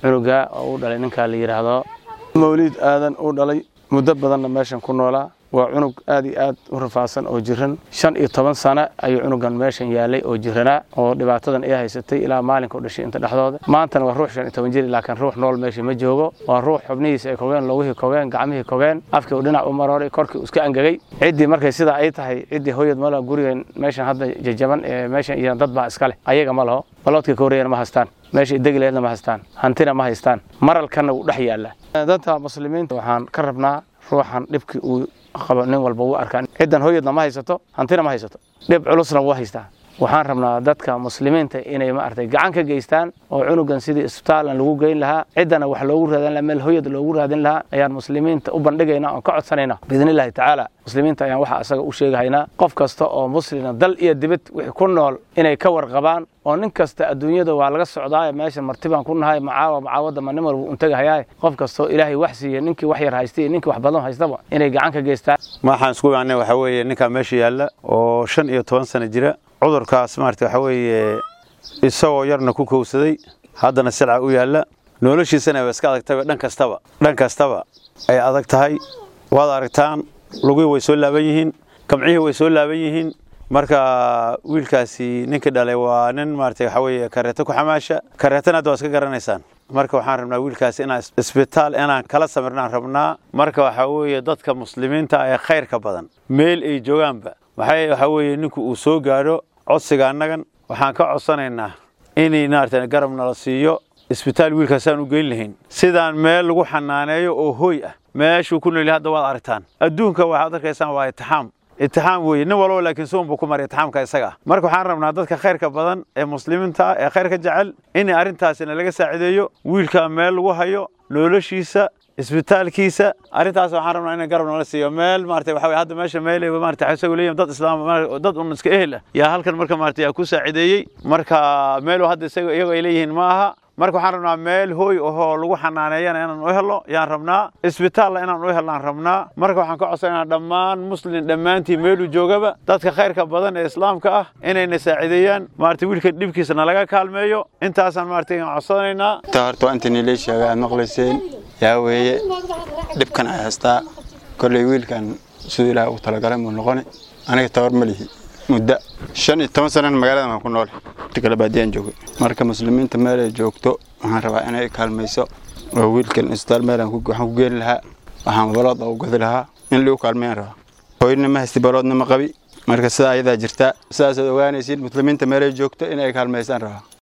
cunuga oo u dhalay ninkaa la yidhaahdo mawliid aadan u dhalay muddo badanna meeshan ku noolaa waa cunug aad iyo aad u rafaadsan oo jiran shan iyo toban sano ayuu cunugan meeshan yaalay oo jiranaa oo dhibaatadan ay haysatay ilaa maalinka u dhashay inta dhexdooda maantana waa ruux shan iyo toban jir laakiin ruux nool meesha ma joogo waa ruux xubnihiisa ay kogeen logihii kogeen gacmihii kogeen afkii uu dhinac u marooray korkii uu iska angegay ciddii markay sidaa ay tahay ciddii hooyad ma laho gurigan meeshan hadda jajaban ee meeshan iyo dad baa iska leh ayaga ma laho baloodka ka horreeyana ma haystaan meesha degileedna ma haystaan hantina ma haystaan maralkanna wuu dhex yaalla dadka muslimiinta waxaan ka rabnaa ruuxan dhibkii uu qabo nin walba wuu arkaa ciddan hooyadna ma haysato hantina ma haysato dhib culusna wuu haystaa waxaan rabnaa dadka muslimiinta inay maaragtay gacan ka geystaan oo cunugan sidii isbitaalan lagu geyn lahaa ciddana wax loogu raadin lahaa meel hooyad loogu raadin lahaa ayaan muslimiinta u bandhigaynaa oon ka codsanayna biidnillahi tacaala muslimiinta ayaan waxa asaga u sheegahaynaa qof kasta oo muslina dal iyo dibad wixii ku nool inay ka warqabaan oo nin kasta adduunyada waa laga socdaaye meesha martibaan ku nahay macaawa macaawadda ma nin walba untagahayaaye qof kastoo ilaahay wax siiye ninkii wax yar haystay iyo ninkii wax badan haystaba inay gacan ka geystaan waxaan isku imaanay waxaa weeye ninkaa meesha yaalla oo shan iyo toban sano jira cudurkaas maarata waxaa weeye isagoo yarna ku kowsaday haddana silca u yaalla noloshiisana way iska adag tahay dhan kastaba dhan kastaba ay adag tahay waad aragtaan lugihii way soo laaban yihiin gamcihii way soo laaban yihiin marka wiilkaasi ninka dhalay waa nin maarata waxaa weeye kareeto ku xamaasha kareetana hadda waa iska garanaysaan marka waxaan rabnaa wiilkaasi inaan isbitaal inaan kala samirnaan rabnaa marka waxaa weeye dadka muslimiinta ee khayrka badan meel ay joogaanba maxay waxaa weeye ninku uu soo gaadho codsiga annagan waxaan ka codsanaynaa inay maarata garab nala siiyo isbitaal wiilkaasaan u geyn lahayn sidaan meel lagu xanaaneeyo oo hooy ah meeshuu ku nool hadda waad aragtaan adduunka waxaad arkaysaan waa itixaam itixaam weeye nin walbo laakiin suun buu ku maray itixaamka isaga ah marka waxaan rabnaa dadka khayrka badan ee muslimiinta ah ee khayrka jecel in arrintaasina laga saacideeyo wiilka meel lagu hayo noloshiisa isbitaalkiisa arrintaas waxaan rabnaa in garab nala siiyo meel maarata waxa weye hadda meesha meel maarata isagu leeyahay dad islaam dad un iska ehel ah yaa halkan marka maarata yaa ku saacideeyey marka meelu hadda isaga iyagu ay leeyihiin ma aha marka waxaan rabnaa meel hooy ahoo lagu xanaaneeyana inaan u helo yaan rabnaa isbitaalla inaan u helnaan rabnaa marka waxaan ka codsanaynaa dhammaan muslin dhammaantii meeluu joogaba dadka khayrka badan ee islaamka ah inayna saacideeyaan maarata wiilka dhibkiisa nalaga kaalmeeyo intaasaan maarata codsanaynaa ta horta waa inta niilay sheegay aad maqlayseen yaa weeye dhibkan ay haystaa kolley wiilkan siduu ilaah u talagalay muu noqoni aniga tawar ma lihi muddo shan iyo toban sanana magaalada waan ku nool inta kale baadiyaan joogay marka muslimiinta meel ay joogto waxaan rabaa inay kaalmayso oo wiilkan isbitaal meelaan waxaan ku geeni lahaa waxaan balood u gadi lahaa in liu kaalmayaan rabaa hooyna ma haysti baloodna ma qabi marka sidaa ayadaa jirtaa sidaasaad ogaanaysiin muslimiinta meel ay joogto inay kaalmaysaan rabaa